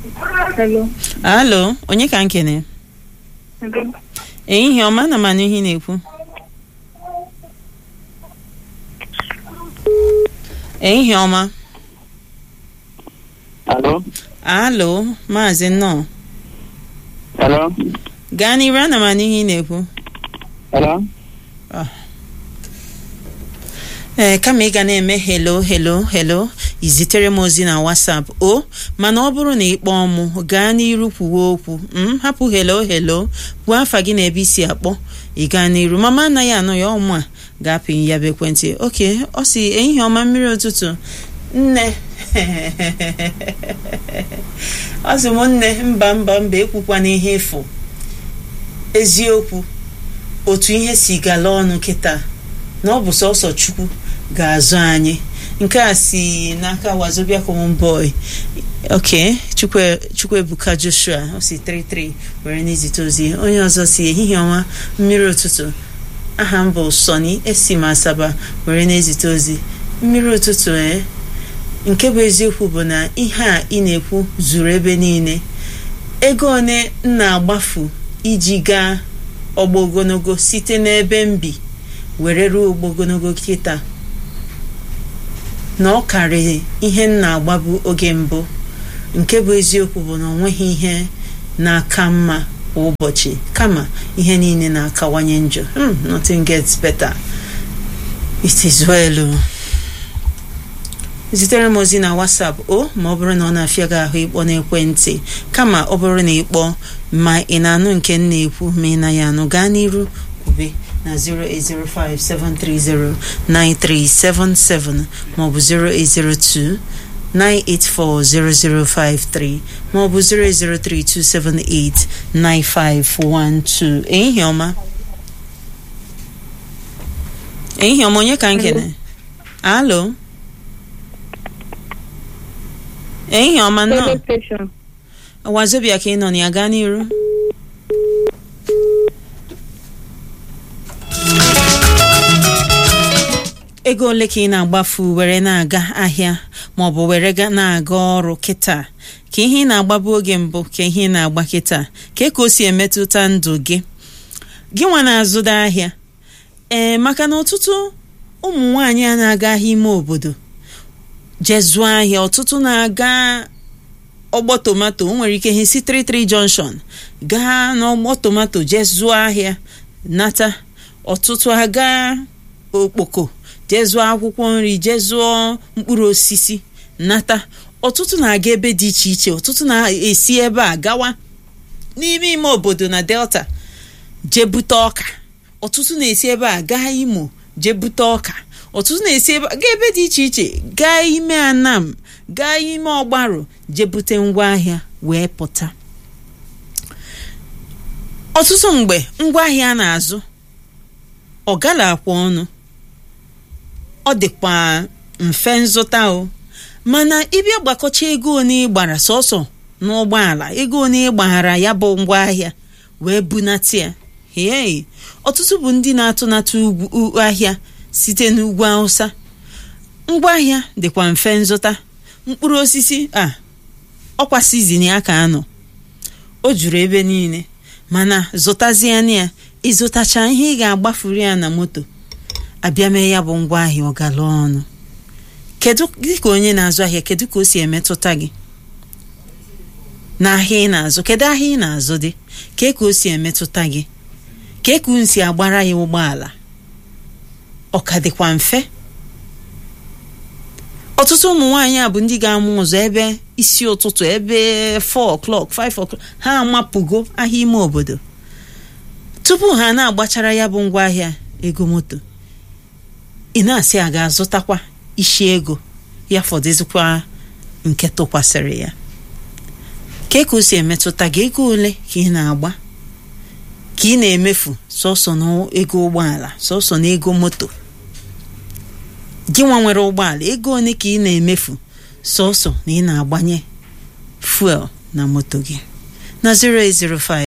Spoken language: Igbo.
Hello. alo onye ka nkene Hello. ehihie ọma na manụ ihe ị na-ekwu ehihie ọma Hello? alo maazị nnọọ Hello? gaa n'iru ana m anụ ihe ị na-ekwu Hello? ee kama ị ga na-eme helo helo helo izitere m ozi na whatsapp o mana ọ bụrụ na ị kpọọ mụ gaa n'iru kwuwe okwu m hapụ helo helo kwuo afa gị na ebe isi akpọ ị gaa n'iru mama anaghị anụ ya ọmụ a ga-apị ya bụ ekwentị oke ọ si ehihie ọma mmiri ụtụtụ nne ọ sị m nne mba mba mba ekwukwana ihe efu eziokwu otu ihe si gala ọnụ kịta na ọ bụ sọsọ chukwu ga-azụ anyị nke a si n'aka wazobia common boy ok chukwu chukwuebuka joshua o si 33 were n'izite ozi onye ọzọ si ehihie ọma mmiri ụtụtụ aha m bụ sọni esi m asaba were n'ezite ozi mmiri ụtụtụ ee nke bụ eziokwu bụ na ihe a ị na-ekwu zuru ebe niile ego one m na-agbafu iji gaa ọgba ogologo site n'ebe m bi were ruo ọgba ogologo kịta na ọ karịrị ihe m na-agbabu oge mbụ nke bụ eziokwu bụ na ọ nweghị ihe na-aka mma kwa ụbọchị kama ihe niile na-akawanye njọ Hmm, nothing gets better it is well o. zitere m ozi na whatsapp o ma ọ bụrụ na ọ na-afịa gị ahụ ịkpọ n'ekwentị kama ọ bụrụ na ịkpọ ma ị na-anụ nke m na-ekwu ma ị naghị anụ gaa n'iru kwube na 08057309377 maọbụ 0802 9840053 maọbụ 08032789512 ehihie ọma ehihie ọma onye ka nkene alo ehihie ọma nnọọ Radio station. wazobia ka ị nọ na ya gaa n'iru ego ole ka ị na-agbafu were na-aga ahịa maọbụ were ga na-aga ọrụ kịta ka ihe ị na-agbabu oge mbụ ka ihe ị na-agba kịta ka ka o si emetụta ndụ gị gị nwa na-azụda ahịa ee maka na ọtụtụ ụmụ nwaanyị a na-aga ahịa ime obodo jee zụọ ahịa ọtụtụ na-aga ọgbọ tomato o nwere ike ihe si 33 junction gaa n'ọgbọ tomato jee zụọ ahịa nata ọtụtụ aga okpoko jee zụọ akwụkwọ nri jee zụọ mkpụrụ osisi nata ọtụtụ na-aga ebe dị iche iche ọtụtụ na-esi ebe a gawa n'ime ime obodo na delta jee bute ọka ọtụtụ na-esi ebe a gaa imo jee bute ọka ọtụtụ na-esi ebe gaa ebe dị iche iche gaa ime anam gaa ime ọgbarụ jee bute ngwaahịa wee pụta ọtụtụ mgbe ngwaahịa a na-azụ ọ gala akwa ọnụ ọ dịkwa mfe nzụta o mana ịbịa gbakọcha ego one ị gbara sọsọ n'ụgbọala ego one ị gbaghara ya bụ ngwaahịa wee bunata ya hei ọtụtụ bụ ndị na-atụnata ugwu u- ahịa site n'ugwu Hausa ngwaahịa dịkwa mfe nzụta mkpụrụ osisi a ọkwa sizin ya ka anọ o juru ebe niile mana zụtaziana ya ịzụtacha ihe ị ga-agbafuru ya na moto abịa mee ya bụ ngwaahịa ọgala ọnụ kedu dịka onye na-azụ ahịa kedu ka o si emetụta gị n'ahịa ị na-azụ kedu ahịa ị na-azụ dị kee ka o si emetụta gị kee ka unu si agbara ya ụgbọala ọ ka dịkwa mfe ọtụtụ ụmụ nwaanyị a bụ ndị ga-amụ ụzọ ebe isi ụtụtụ ebe 4 o'clock 5 o'clock ha amapụgo ahịa ime obodo tupu ha na-agbachara ya bụ ngwaahịa ego moto ị na-asị a ga-azụtakwa isi ego ya fọdụzikwa nke tụkwasịrị ya ka ka o si emetụta gị ego ole ka ị na-agba ka ị na-emefu sọsọ n'ego ụgbọala sọsọ n'ego moto gị nwa nwere ụgbọala ego ole ka ị na-emefu sọsọ na ị na-agbanye fuel na moto gị na 0805